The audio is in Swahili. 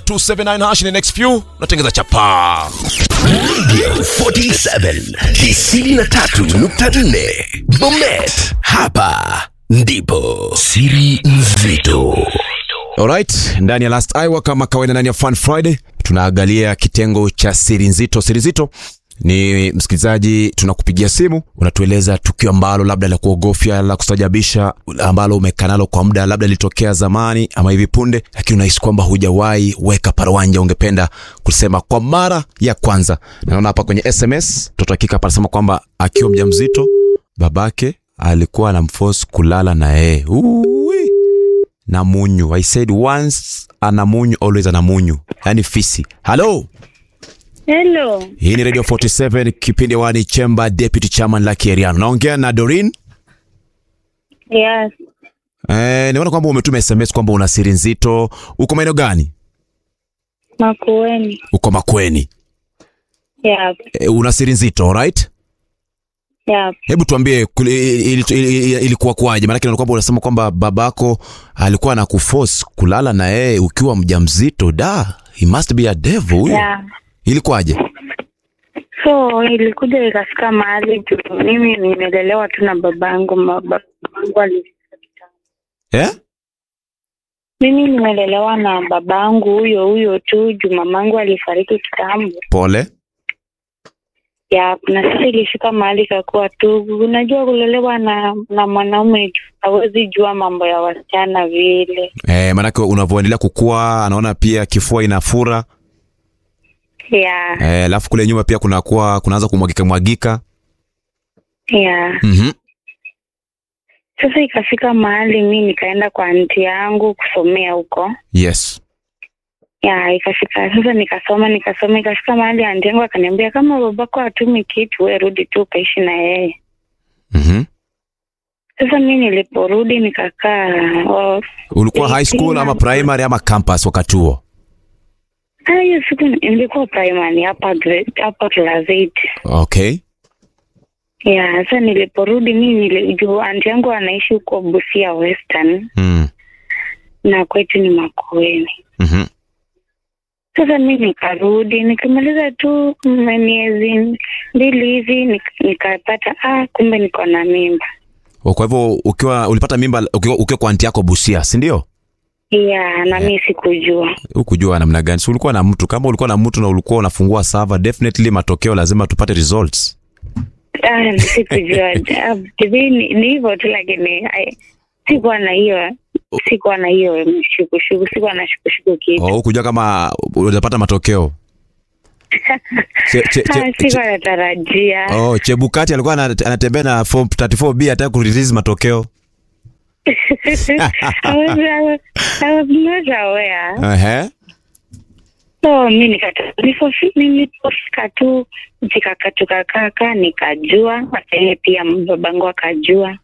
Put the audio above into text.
279 hash in the next few unatengeza chapaa. Radio 47 93.4 Bomet, hapa ndipo siri nzito. Alright, ndani ya Last Hour kama kawaida ndani ya Fun Friday tunaangalia kitengo cha siri nzito. Siri nzito ni msikilizaji, tunakupigia simu, unatueleza tukio ambalo labda la kuogofya, la kustajabisha, ambalo umekaa nalo kwa muda, labda litokea zamani ama hivi punde, lakini unahisi kwamba hujawahi weka parawanja, ungependa kusema kwa mara ya kwanza. Na naona hapa kwenye SMS mtoto hakika panasema kwamba akiwa mjamzito babake alikuwa anamforce kulala na yeye. Uwi na munyu. I said once ana munyu always ana munyu, yani fisi. Hello, Hello. hii ni Radio 47 kipindi wani Chemba Deputy Chairman Lucky Eriano. Naongea na Dorin. Yes. Eh, nimeona kwamba umetuma SMS kwamba una siri nzito. Uko maeneo gani? Makueni. Uko Makweni. Yep. Eh, una siri nzito, right? Yep. Hebu tuambie kuli- ili- ili- ili- ilikuwa kwaje? Maana kile kwamba unasema kwamba babako alikuwa anakuforce kulala na yeye ukiwa mjamzito. Da, he must be a devil huyo. Yeah. Ilikuwaje? So ilikuja ikafika mahali tu mimi nimelelewa tu na babangu, ma- babangu alifika kitambo. Eh? Mimi nimelelewa na babangu huyo huyo tu juu mamangu alifariki kitambo. Pole. Ya, na sasa ilifika mahali kakuwa tu, unajua kulelewa na na mwanaume hawezi jua mambo ya wasichana vile. Eh, maanake unavyoendelea kukua anaona pia kifua inafura. Ya, Eh, alafu kule nyuma pia kunakuwa kunaanza kumwagika mwagika. ya. Mhm. Sasa ikafika mahali mi nikaenda kwa anti yangu kusomea huko. Yes. Ya, ikafika sasa nikasoma nikasoma, ikafika mahali anti yangu akaniambia kama babako hatumi kitu, we rudi tu ukaishi na yeye. Mhm. Sasa mi niliporudi nikakaa oh, Ulikuwa high school ama primary ama campus wakati huo? ah, hiyo siku nilikuwa primary hapa grade- hapa class 8. Okay. Ya, sasa niliporudi mi nilijua anti yangu anaishi huko Busia Western Mm. na kwetu ni Makueni. Mhm. Sasa mi nikarudi nikimaliza tu mm, miezi mbili hivi nik- nikapata ah, kumbe niko na mimba. Oh, Kwa hivyo ukiwa ulipata mimba ukiwa, ukiwa kwa anti yako Busia, si ndio? Ya, na mi sikujua. Ukujua namna gani? Si ulikuwa na mtu. Kama ulikuwa na mtu na ulikuwa unafungua server, definitely matokeo lazima tupate results. Ah, sikujua. Ah, hivi ni ni hivyo tu, lakini ai, sikuwa na hiyo sikuwa na hiyo shukushuku, sikuwa na shukushuku kitu. Oh, ukujua kama utapata matokeo. Che, che, che, Ah, sikuwa natarajia. Oh, Chebukati alikuwa ana- anatembea na form 34B hataka kurelease matokeo. I was, I was, I was not aware. Ehe. So mi nikata- nilipofi- nilipofika tu tukaka tukakaka nikajua, hata yeye pia babangu akajua.